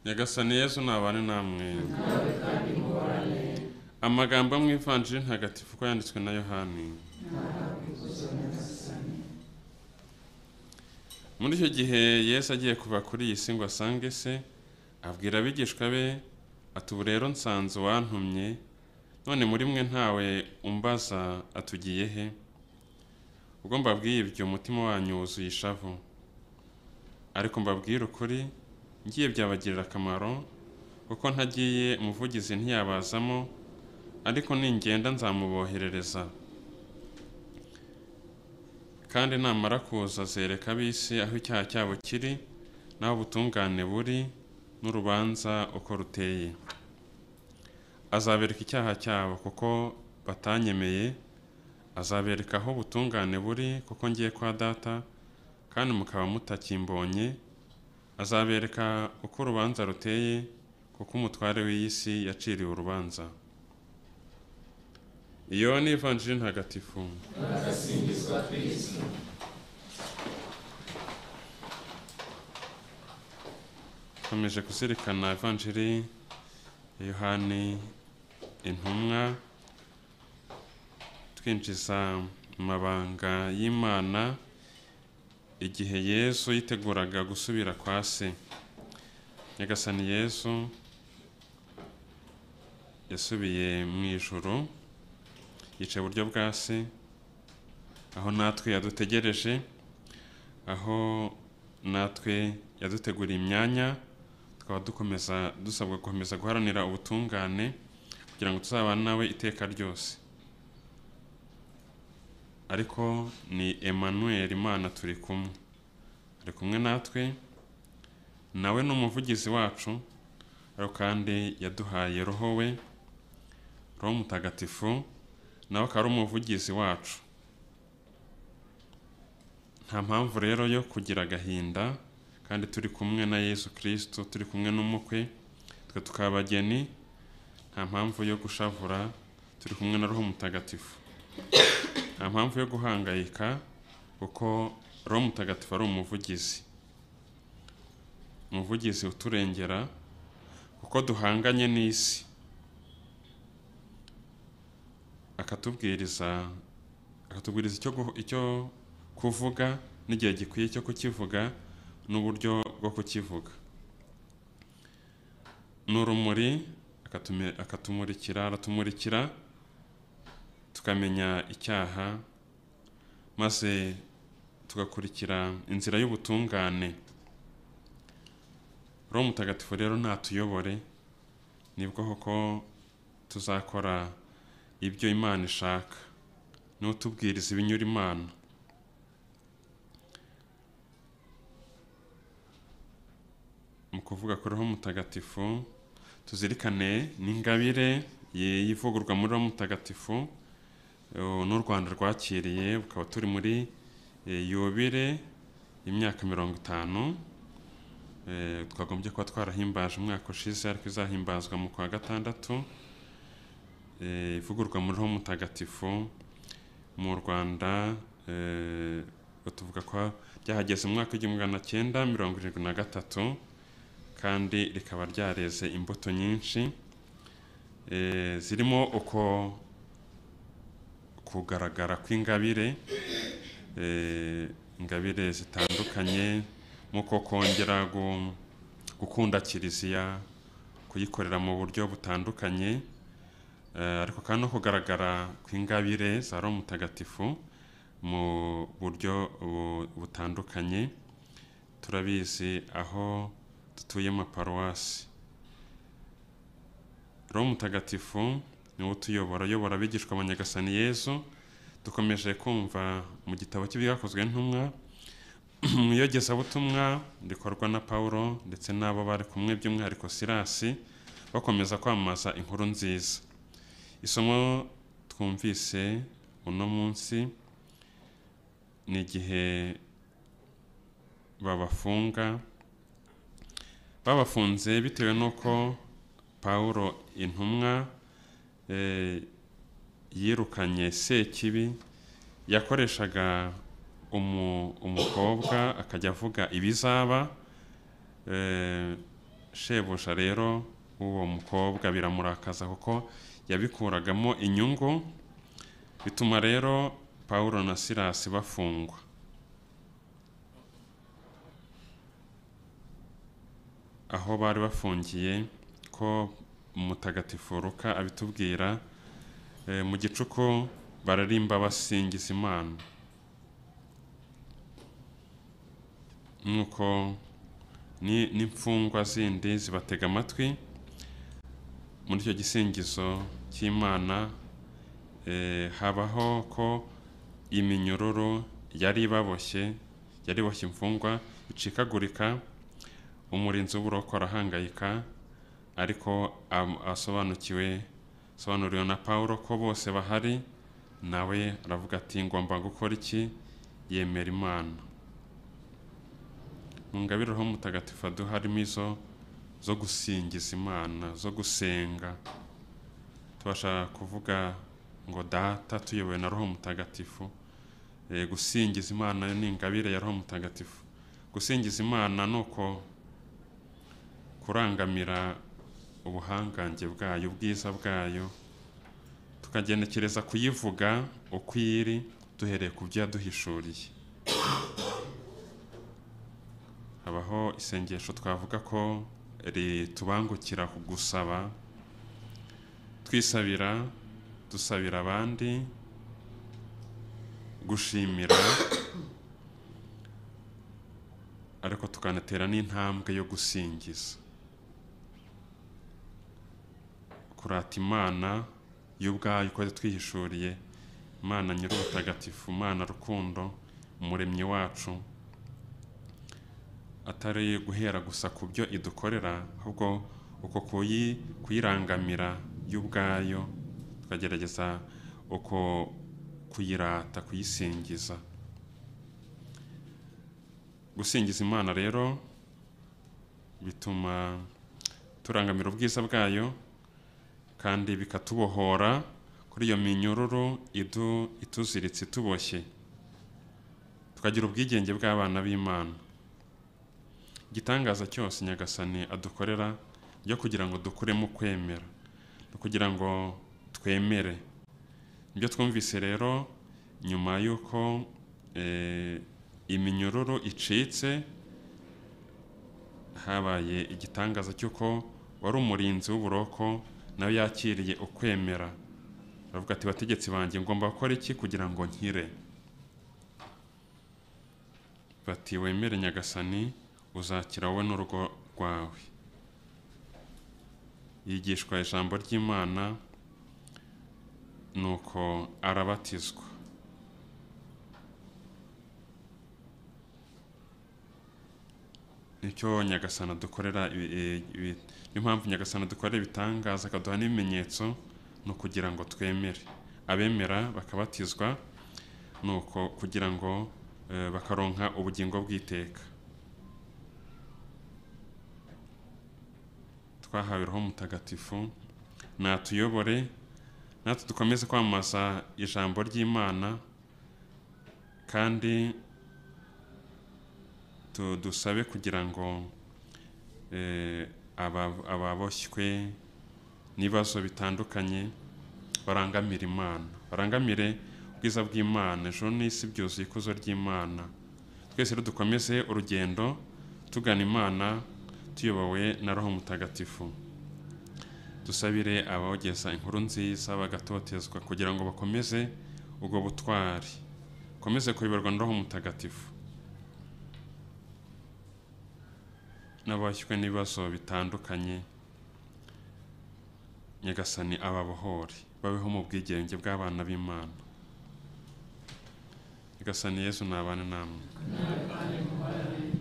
nyagasani yesu ntabane namwe amagambo mu ivanjiri ntagatifu ko yanditswe na yohani muri icyo gihe yesu agiye kuva kuri iyi si ngo asange se abwira abigishwa be ati ubu rero nsanze uwantumye none muri mwe ntawe umbaza atugiye he ubwo mbabwiye ibyo umutima wanyu wuzuye ishavu ariko mbabwire ukuri ngiye byabagirira akamaro kuko ntagiye umuvugizi ntiyabazamo ariko ningenda nzamuboherereza kandi namara kuza azereka ab'isi aho icyaha cyabo kiri n'aho ubutungane buri n'urubanza uko ruteye azabereka icyaha cyabo kuko batanyemeye azabereka aho ubutungane buri kuko ngiye kwa data kandi mukaba mutakimbonye azabereka uko urubanza ruteye kuko umutware w'iyi si yaciriwe urubanza iyo ni ivanjiri ntagatifu nkomeje kuzirikana ivanjiri ya yohani intumwa twinjiza mu mabanga y'imana igihe yesu yiteguraga gusubira kwa se nyagasani yesu yasubiye mu ijoro yicaye iburyo bwa se aho natwe yadutegereje aho natwe yaduteguriye imyanya tukaba dukomeza dusabwa gukomeza guharanira ubutungane kugira ngo tuzabane nawe iteka ryose ariko ni Emmanuel imana turi kumwe ari kumwe natwe nawe ni umuvugizi wacu ariko kandi yaduhaye roho we roho mutagatifu nawe akaba ari umuvugizi wacu nta mpamvu rero yo kugira agahinda kandi turi kumwe na yesu kirisito turi kumwe n'umukwe twe tukaba abageni nta mpamvu yo gushavura turi kumwe na roho mutagatifu nta mpamvu yo guhangayika kuko roho mutagatifu ari umuvugizi umuvugizi uturengera kuko duhanganye n'isi akatubwiriza akatubwiriza icyo gu- icyo kuvuga n'igihe gikwiye cyo kukivuga n'uburyo bwo kukivuga ni urumuri akatumi- akatumurikira aratumurikira tukamenya icyaha maze tugakurikira inzira y'ubutungane roho mutagatifu rero natuyobore nibwo koko tuzakora ibyo imana ishaka niwe utubwiriza ibinyura imana mu kuvuga kuri roho mutagatifu tuzirikane n'ingabire ye- y'ivugururwa muri roho mutagatifu eh, n'u rwanda rwakiriye bukaba turi muri eh, yubire y'imyaka mirongo itanu Eh, twagombye kuba twarahimbaje umwaka ushize ariko izahimbazwa mu kwa gatandatu eh, ivugururwa muri roho mutagatifu mu rwanda eh, tuvuga ko ryahageze mu mwaka w'igihumbi magana cyenda mirongo irindwi na gatatu kandi rikaba ryareze imbuto nyinshi eh, zirimo uko kugaragara kw'ingabire eh, ingabire zitandukanye nk'uko kongera gu- gukunda kiliziya kuyikorera mu buryo butandukanye Eh, ariko kandi no kugaragara kw'ingabire za roho mutagatifu mu buryo bu- butandukanye turabizi aho dutuye amaparuwasi roho mutagatifu niwe utuyobora uyobora abigishwa ba nyagasani yezu dukomeje kumva mu gitabo cy'ibyakozwe n'intumwa mu iyogezabutumwa rikorwa na pawulo ndetse n'abo bari kumwe by'umwihariko sirasi bakomeza kwamamaza inkuru nziza isomo twumvise uno munsi ni igihe babafunga babafunze bitewe n'uko pawulo intumwa eh, yirukanye sekibi yakoreshaga umu- umukobwa akajya avuga ibizaba eh, shebuja rero w'uwo mukobwa biramurakaza kuko yabikuragamo inyungu bituma rero pawulo na silasi bafungwa aho bari bafungiye ko umutagatifu ruka abitubwira eh, mu gicuku bararimba basingiza imana nk'uko ni- n'imfungwa zindi zibatega amatwi muri icyo gisingizo cy'imana eh, habaho ko iminyururu yari ibaboshye yari iboshye imfungwa icikagurika umurinzi w'uburoko arahangayika ariko am- asobanukiwe asobanuriwe na pawulo ko bose bahari nawe aravuga ati ngomba gukora iki yemera imana mu ngabire ho mutagatifu aduha harimo izo zo gusingiza imana zo gusenga tubasha kuvuga ngo data tuyobowe na roho mutagatifu Eh, gusingiza imana ni ingabire ya roho mutagatifu gusingiza imana ni uko kurangamira ubuhangange bwayo ubwiza bwayo tukagenekereza kuyivuga uko iri duhereye ku byo yaduhishuriye habaho isengesho twavuga ko ritubangukira ku gusaba twisabira dusabira abandi gushimira ariko tukanatera n'intambwe yo gusingiza kurata imana y'ubwayo uko twihishuriye imana nyir'ubutagatifu imana rukundo umuremyi wacu atari guhera gusa ku byo idukorera ahubwo uko kuyi kuyirangamira y'ubwayo tukagerageza uko kuyirata kuyisingiza gusingiza imana rero bituma turangamira ubwiza bwayo kandi bikatubohora kuri iyo minyururu idu ituziritse ituboshye tukagira ubwigenge bw'abana b'imana igitangaza cyose nyagasani adukorera ryo kugira ngo dukuremo kwemera no kugira ngo twemere ibyo twumvise rero nyuma y'uko eh, iminyururu icitse habaye igitangaza cy'uko wari umurinzi w'uburoko nawe yakiriye ukwemera aravuga ati bategetsi banjye ngomba gukora iki kugira ngo nkire bati wemere nyagasani uzakira wowe n'urugo rwawe yigishwa ijambo ry'imana nuko arabatizwa nicyo nyagasana dukorera ibi- i- ibi- niyo mpamvu nyagasana dukorera ibitangaza akaduha n'ibimenyetso ni ukugira ngo twemere abemera bakabatizwa ni uko kugira ngo eh, bakaronka ubugingo bw'iteka twahawe roho mutagatifu natuyobore natwe dukomeze kwamamaza ijambo ry'imana kandi tu- dusabe kugira ngo eh, aba- ababoshywe n'ibibazo bitandukanye barangamire imana barangamire ubwiza bw'imana ejo n'isi byuzuye ikuzo ry'imana twese rero dukomeze urugendo tugana imana tuyobowe na roho mutagatifu dusabire abogeza inkuru nziza bagatotezwa kugira ngo bakomeze ubwo butwari bakomeze kuyoborwa na roho mutagatifu n'abashywe n'ibibazo bitandukanye nyagasani ababohore babeho mu bwigenge bw'abana b'imana nyagasani yezu nabane namwe